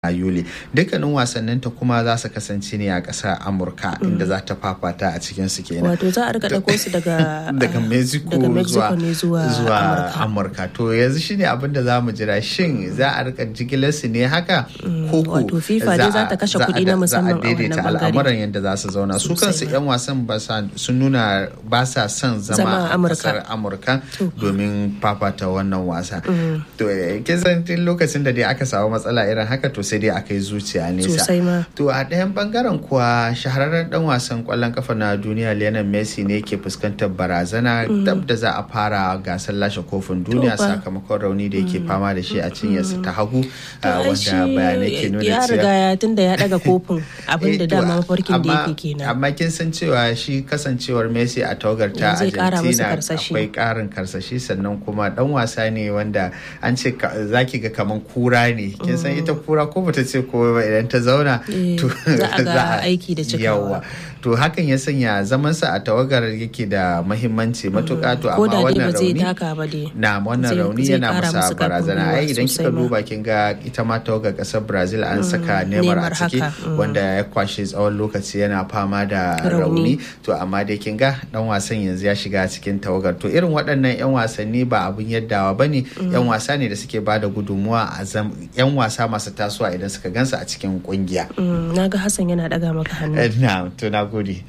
a Yuli. Dukkanin wasanninta kuma za su kasance ne a ƙasar Amurka inda za ta fafata a cikin su kenan. Wato za a rika ɗauko su daga daga Mexico daga Mexico ne zuwa zuwa zuwa Amurka. Amurka. To yanzu shine abin da za mu jira shin za a rika jigilar su ne haka ko ko wato FIFA dai za ta kashe kuɗi na musamman a za a daidaita wannan bangare. al'amuran yadda za su zauna su Sosai kansu ma. 'yan wasan ba sa- sun nuna ba sa son Zama zama a a Amurka. kasar Amurka domin fafata wannan wasa. To eh, kin san tun lokacin da dai aka samu matsala irin haka to sai dai aka yi zuciya nesa. Sosai ma. To a ɗayan bangaren kuwa shahararren dan wasan kwallon kafa na duniya Lionel Messi ne ke fuskantar barazana dab da za a fara gasar lashe kofin duniya fa. sakamakon rauni da yake fama da shi a cinyarsa ta hagu To, ah, ai wanda shi bayanai ke nuna ya cewa riga ya tunda ya daga kofin abin da Eh, to, dama mafarkin da amma- yake kenan. Amma kin san cewa shi kasancewar Messi a tawagar ta Zai kara musu Argentina karsashi. akwai karin karsashi sannan kuma dan wasa ne wanda an ce ka- zaki ga kaman kura ne kin san ita kura ko bata ce ko ba idan ta zauna Eh, za a ga aiki da cikawa. Yawwa. to hakan ya sanya zamansa a tawagar yake da mahimmanci matuƙa to Ko amma da dai wannan ba zai rauni taka ba dai. na wannan Zai- rauni zai yana kara masa musu karfin barazana gwiwa ai idan kika sosai ma. duba kin ga ita ma tawagar kasar Brazil an saka Neymar a Neymar ciki haka, mm. wanda ya kwashe tsawon lokaci yana fama da Rauni. rauni to amma dai kin ga dan wasan yanzu ya shiga cikin tawagar to irin waɗannan yan wasanni ba abun yaddawa bane yan wasa ne da suke bada gudunmuwa a zam yan wasa masu tasowa idan suka gansu a cikin kungiya Mm, na ga Hassan yana daga maka hannu. Eh, na to na gode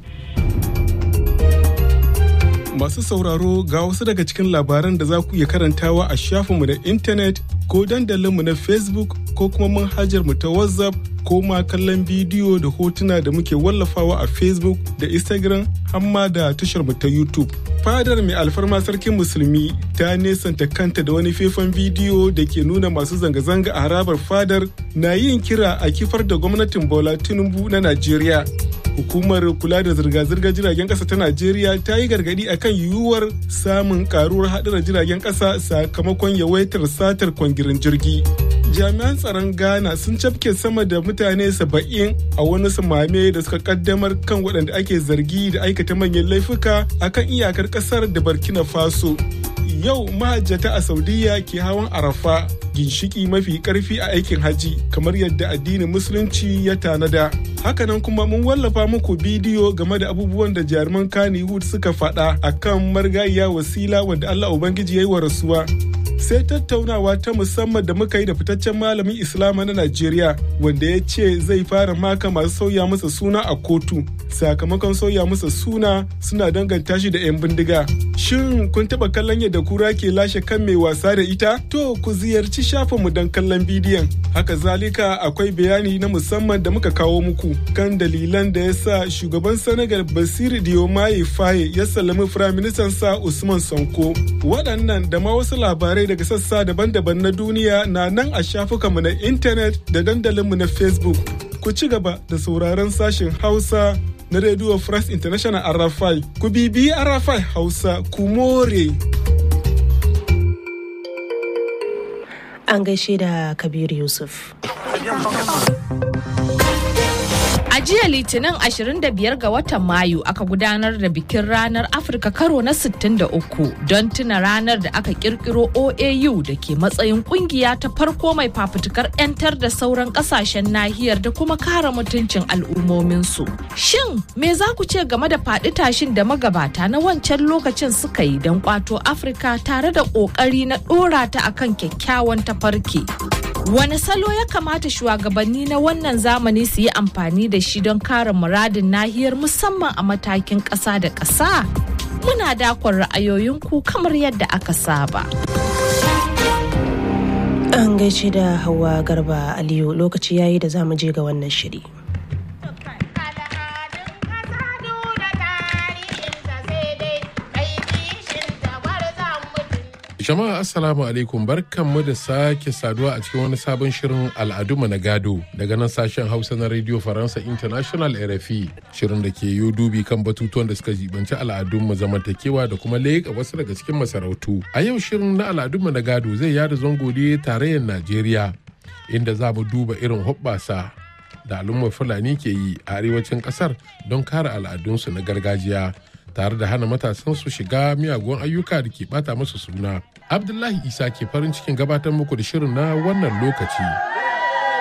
Masu sauraro ga wasu daga cikin labaran da za ku iya karantawa a shafinmu na intanet ko dandalinmu na Facebook ko kuma manhajarmu ta WhatsApp ko ma kallon bidiyo da hotuna da muke wallafawa a Facebook da Instagram hamma da tasharmu ta YouTube. Fadar mai alfarma sarkin musulmi ta nesanta kanta da wani faifan bidiyo da ke nuna masu zanga-zanga a harabar fadar na yin kira a kifar da gwamnatin Bola Tinubu na Najeriya. hukumar kula da zirga-zirgar jiragen kasa ta najeriya ta yi gargadi akan yiwuwar samun karuwar haɗuran jiragen kasa sakamakon yawaitar satar kwangirin jirgi jami'an tsaron ghana sun cafke sama da mutane saba'in a wani samame da suka kaddamar kan waɗanda ake zargi da aikata manyan laifuka akan iyakar ƙasar da burkina faso yau mahajjata a saudiya ke hawan arafa ginshiki mafi karfi a aikin haji kamar yadda addinin musulunci ya tanada hakanan kuma mun wallafa muku bidiyo game da abubuwan da jaruman kannywood suka faɗa akan margayiya wasila wanda allah ubangiji ya yi wa rasuwa sai tattaunawa ta musamman da muka yi da fitaccen malamin islama na najeriya wanda ya ce zai fara maka masu sauya masa suna a kotu sakamakon sauya masa suna suna danganta shi da 'yan bindiga shin kun taba kallon yadda kura ke lashe kan mai wasa da ita to ku ziyarci shafinmu don kallon bidiyon haka zalika akwai bayani na musamman da muka kawo muku kan dalilan da ya sa shugaban senegal basiru diomaye faye ya sallami firaministan sa usman sanko waɗannan da ma wasu labarai daga sassa daban-daban na duniya na nan a shafukanmu na intanet da dandalinmu na facebook ku ci gaba da sauraron sashen hausa na Radio France International Arafai. Ku bibiyi Arafai Hausa, ku more. An gaishe da Kabir Yusuf. A jiya Litinin 25 ga watan Mayu aka gudanar da bikin ranar Afirka karo na 63 don tuna ranar da aka kirkiro OAU da ke matsayin kungiya ta farko mai fafutukar 'yantar da sauran kasashen nahiyar da kuma kare mutuncin al'ummominsu. Shin me za ku ce game da faɗi tashin da magabata na wancan lokacin suka yi don kwato Afirka tare da ƙoƙari na ɗora ta akan kyakkyawan tafarki? Wane salo ya kamata shugabanni na wannan zamani su yi amfani da shi don kare muradin nahiyar musamman a matakin ƙasa da ƙasa? Muna dakon ra'ayoyinku kamar yadda aka saba. An gaishe da Hauwa Garba Aliyu lokaci yayi da zamu je ga wannan shiri. Jama'a Assalamu alaikum barkanmu da sake saduwa a cikin wani sabon shirin al'adunmu na gado daga nan sashen Hausa na Radio Faransa International RFI shirin da ke yi dubi kan batutuwan da suka jibanci al'adunmu zamantakewa da kuma leƙa wasu daga cikin masarautu. A yau shirin na al'adunmu na gado zai yada zango ne tarayyar Najeriya inda za mu duba irin hoɓɓasa da al'ummar Fulani ke yi a arewacin ƙasar don kare al'adunsu na gargajiya. tare da hana matasan su shiga miyagun ayyuka da ke bata musu suna. Abdullahi Isa ke farin cikin gabatar muku da shirin na wannan lokaci.